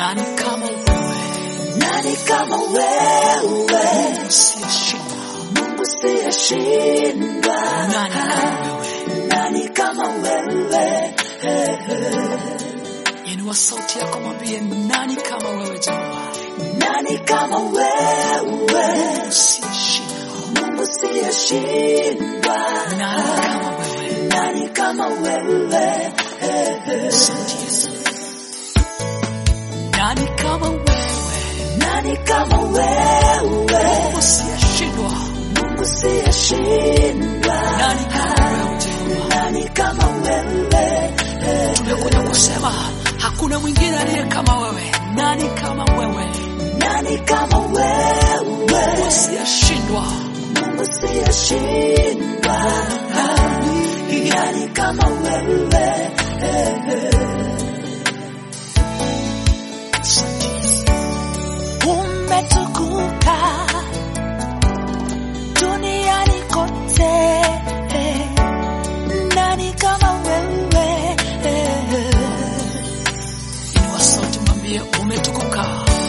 Nani kama wewe Nani kama wewe usiyeshindwa? Mungu siyeshindwa Nani kama wewe? Nani kama wewe Inua sauti yako, mwambie nani kama wewe Jehova Nani kama wewe usiyeshindwa? Mungu siyeshindwa Nani kama wewe? Nani kama wewe Asante Yesu. Nani kama wewe Nani kama wewe usiyeshindwa? Mungu siyeshindwa Nani kama wewe Jehova? Nani kama wewe Tumekuja kusema hakuna mwingine aliye kama wewe. Nani kama wewe Nani kama wewe usiyeshindwa? Mungu siyeshindwa Nani kama wewe Asante Yesu. umetukuka duniani kote nani kama wewe Inua sauti, mwambie umetukuka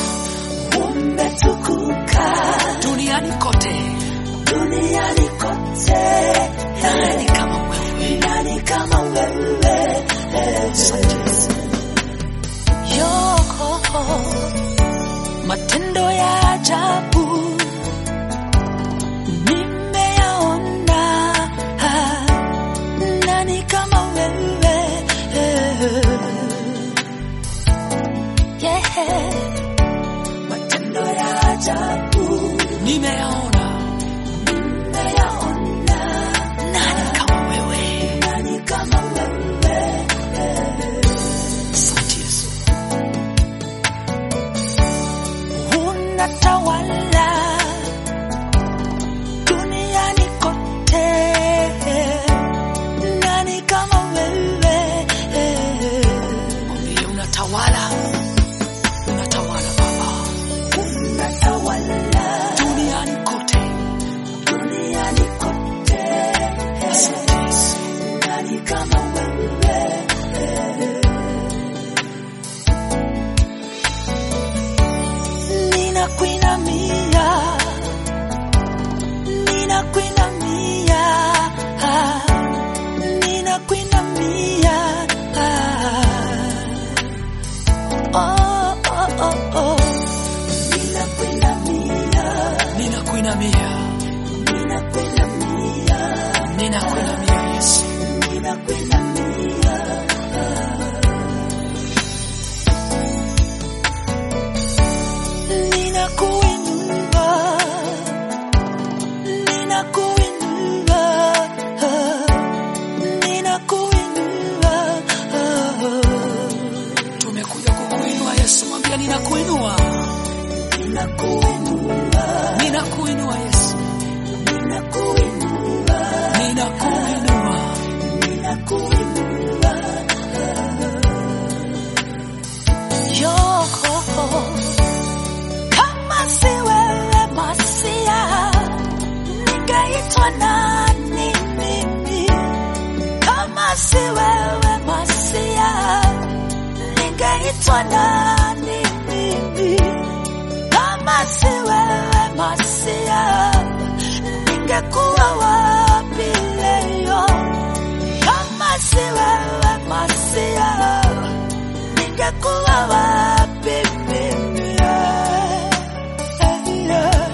umetukuka duniani kote. duniani kote Nani kama wewe? nani kama wewe Asante Yesu. yoko matendo ya ajabu nimeyaona nani kama wewe yeah. matendo ya ajabu Nimeyaona nimeyaona nani kama wewe? nani kama wewe Asante Yesu. unatawala duniani kote nani kama wewe Mwambie unatawala, unatawala Baba unatawala duniani kote. duniani kote Asante Yesu. nani kama wewe ninakuinamia ninakuinamia ninakuinamia oh, oh, oh, oh. ninakuinamia Ninakuinamia, ninakuinamia ninakuinamia Yesu. ninakuinamia ninakuinua ninakuinua ninakuinua Tumekuja kukuinua Yesu, mwambie ninakuinua, ninakuinua ninakuinua Yesu, ninakuinua ninakuinua. ninakuinua yoko kama si wewe masia ningeitwa nani mimi kama si wewe masia ningeitwa nani mimi kama si wewe masia ningekuwa wapi leo kama si wewe masia ningekuwa wapi mimi yeah, yeah,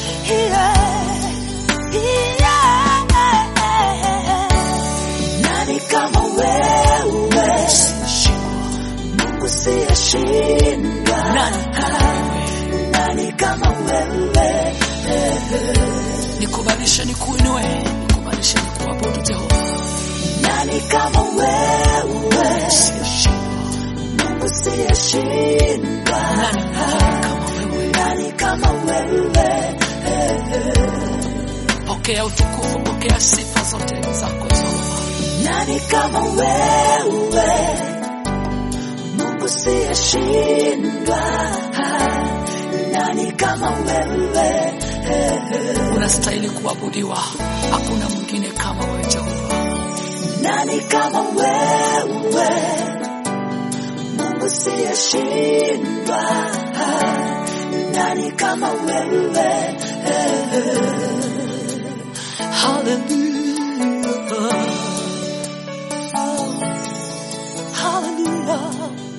yeah, yeah. nani kama wewe Mungu siyeshindwa Nani kama wewe? nani kama wewe Nikubalishe nikuinue, nikubalishe nikuabudu Jehova. nani kama wewe Usiyeshindwa. Mungu siyeshindwa Nani mwingine kama wewe? nani kama wewe Pokea utukufu, pokea sifa zote zako Jehova. nani kama wewe Mungu siyeshindwa nani kama wewe Unastahili kuabudiwa, hakuna mwingine kama wewe Jehova. nani kama wewe Mungu siyeshindwa asiyeshindwa? Nani kama wewe? Hallelujah. Oh, hallelujah.